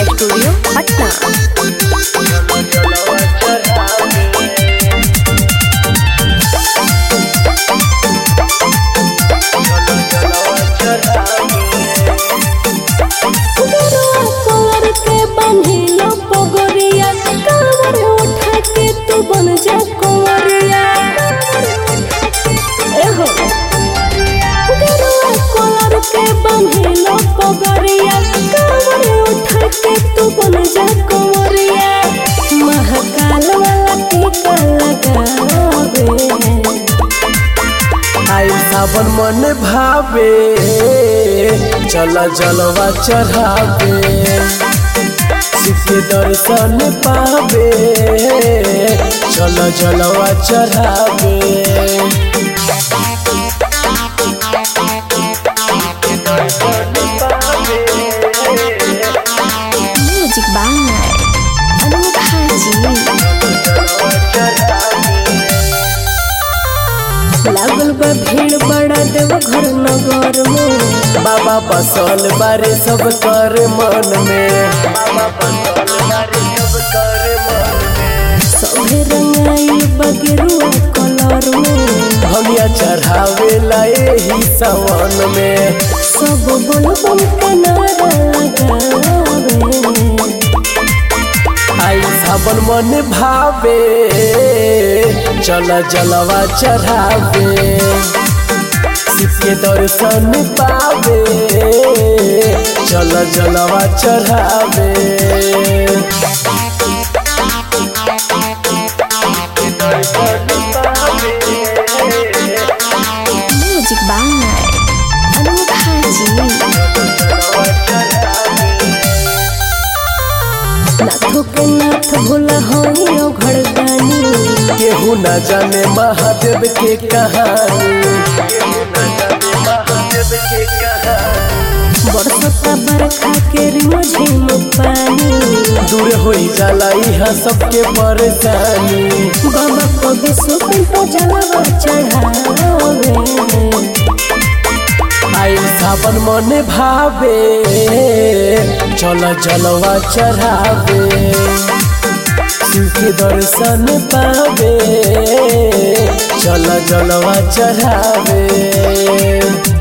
studio Patna colour के बंधिलो पगोरिया कांवर उठा के तू बन जा कुंवरिया एहो गरुआ कलर के बंधिलो पगोरिया कांवर उठा के तू बन जा कुंवरिया महाकाल वाला टीका लगावे आई सावन मन भावे चल जलवा चढ़ावे शिव के दर्शन पावे चल जलवा चढ़ावे म्यूजिक बाय अनोखा जी लागल बा भीड़ बड़ा देव घर नगर में बाबा बसल बारे सब कर मन में बाबा बसल बारे सब कर मन में सभे रंगाई बगेरुआ कलर में भमिया चढ़ावे लाए ही सवन में सब बोलबम के नारा लगावे आई सावन मन भावे चल जलवा चढ़ावे शिव के दर्शन पावे चल जलवा चढ़ावे म्यूजिक बाय अनोखा जी नाथो के नाथ भोला होई ओ घड़दानी केहू न जाने महादेव के कहानी केहू न जाने महादेव के कहानी बरसता बरखा के रिमझिम पानी दूर होई जाला यहाँ सबके परेशानी बाबा को विश्व को जलवा चढ़ावे आई सावन मन भावे चल जलवा चढ़ावे शिव के दर्शन पावे चल जलवा चढ़ावे